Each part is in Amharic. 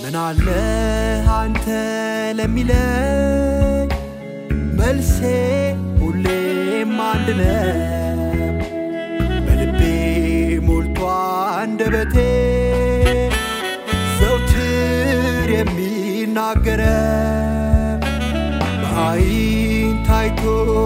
ምን አለ አንተ ለሚለኝ መልሴ ሁሌም አንድ ነው። በልቤ ሞልቶ አንደበቴ ዘውትር የሚናገረው በዓይን ታይቶ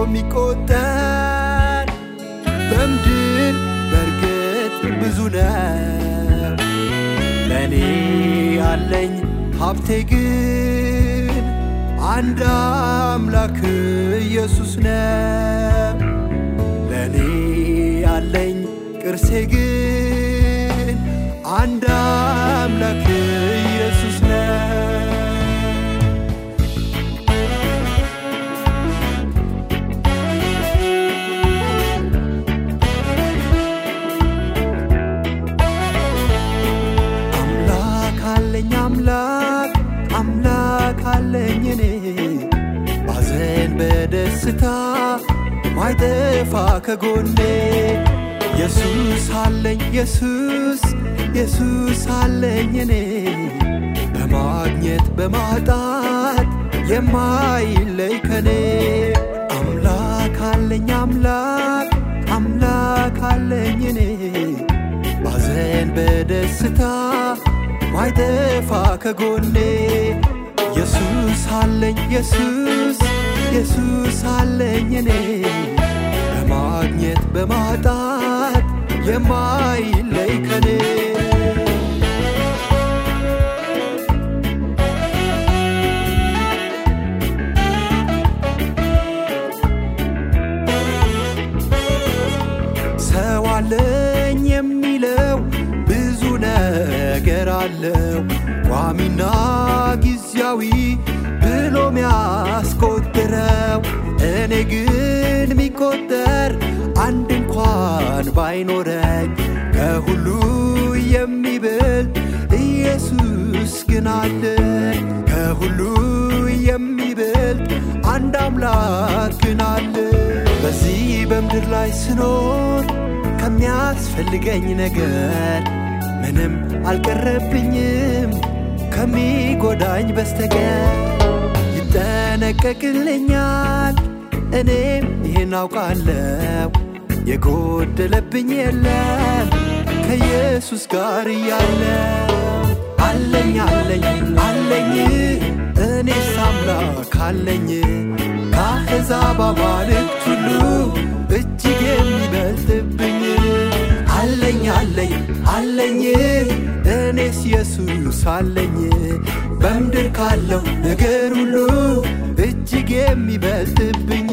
የሚቆጠር በምድር በእርግጥ ብዙ ነው። ለእኔ ያለኝ ሀብቴ ግን አንድ አምላክ ኢየሱስ ነው። ለእኔ ያለኝ ቅርሴ ግን አንድ አምላክ ኢየሱስ ነው። አምላክ አለኝ አምላክ አምላክ አለኝ እኔ ባዘን በደስታ ማይጠፋ ከጎኔ ኢየሱስ አለኝ ኢየሱስ ኢየሱስ አለኝ እኔ በማግኘት በማጣት የማይለይ ከኔ አምላክ አለኝ አምላክ አምላክ አለኝ እኔ ባዘን በደስታ ማይጠፋ ከጎኔ ኢየሱስ አለኝ ኢየሱስ ኢየሱስ አለኝ እኔ በማግኘት በማጣት የማይለይ ከኔ ሰው አለኝ የሚለው ብዙ ነገር አለው ቋሚና ጊዜያዊ ብሎ ሚያስቆጥረው እኔ ግን ሚቆጠር አንድ እንኳን ባይኖረኝ ከሁሉ የሚበልጥ ኢየሱስ ግን አለ ከሁሉ የሚበልጥ አንድ አምላክ ግን አለ በዚህ በምድር ላይ ስኖር ከሚያስፈልገኝ ነገር ምንም አልቀረብኝም ከሚጎዳኝ በስተቀር ይጠነቀቅልኛል እኔም ይህን አውቃለሁ የጎደለብኝ የለም ከኢየሱስ ጋር እያለው አለኝ አለኝ አለኝ እኔስ አምላክ አለኝ ከአሕዛብ አማልክት ሁሉ እጅግ የሚበልጥብኝ አለኝ አለኝ አለኝ እኔስ ኢየሱስ አለኝ በምድር ካለው ነገር ሁሉ እጅግ የሚበልጥብኝ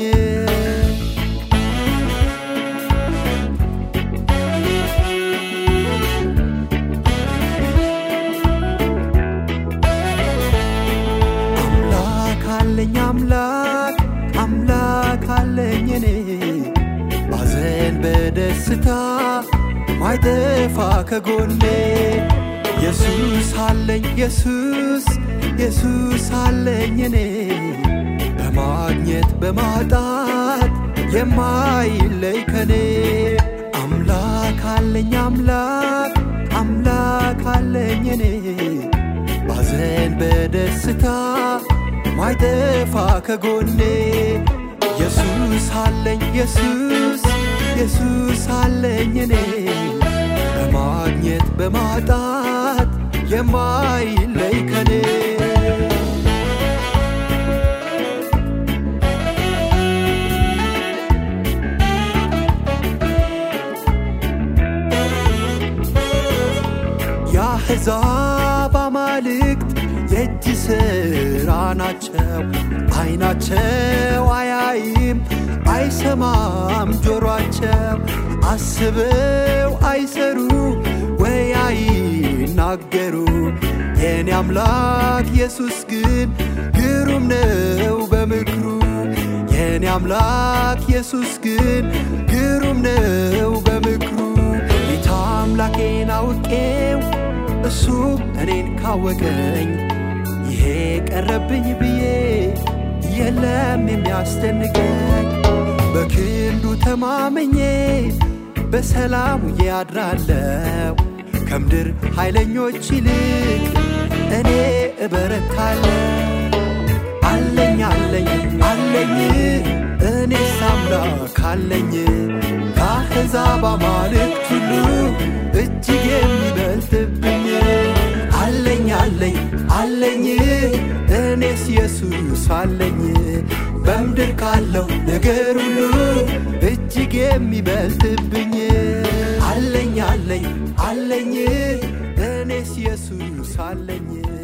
አምላክ አለኝ አምላክ አምላክ አለኝ እኔ ባዘን በደስታ ማይጠፋ ከጎኔ ኢየሱስ አለኝ ኢየሱስ ኢየሱስ አለኝ እኔ በማግኘት በማጣት የማይለይ ከኔ አምላክ አለኝ አምላክ አምላክ አለኝ እኔ ባዘን በደስታ ማይጠፋ ከጎኔ ኢየሱስ አለኝ ኢየሱስ ኢየሱስ አለኝ እኔ በማግኘት በማጣት የማይለይ ከኔ የአሕዛብ አማልክት የእጅ ሥራ ናቸው። አይናቸው አያይም አይሰማም ጆሮአቸው አስበው አይሰሩ ወይ አይናገሩ የኔ አምላክ ኢየሱስ ግን ግሩም ነው በምክሩ የኔ አምላክ ኢየሱስ ግን ግሩም ነው በምክሩ ጌታ አምላኬን አውቄው እሱም እኔን ካወቀኝ ይሄ ቀረብኝ ብዬ የለም የሚያስደንቀኝ በክንዱ ተማመኜ በሰላም ያድራለው ከምድር ኃይለኞች ይልቅ እኔ እበረታለሁ። አለኝ አለኝ አለኝ እኔስ አምላክ አለኝ ከአሕዛብ አማልክት ሁሉ እጅግ የሚበልጥብኝ አለኝ አለኝ አለኝ እኔስ ኢየሱስ አለኝ በምድር ካለው ነገር ሁሉ እጅግ የሚበልጥብኝ አለኝ አለኝ አለኝ እኔስ ኢየሱስ አለኝ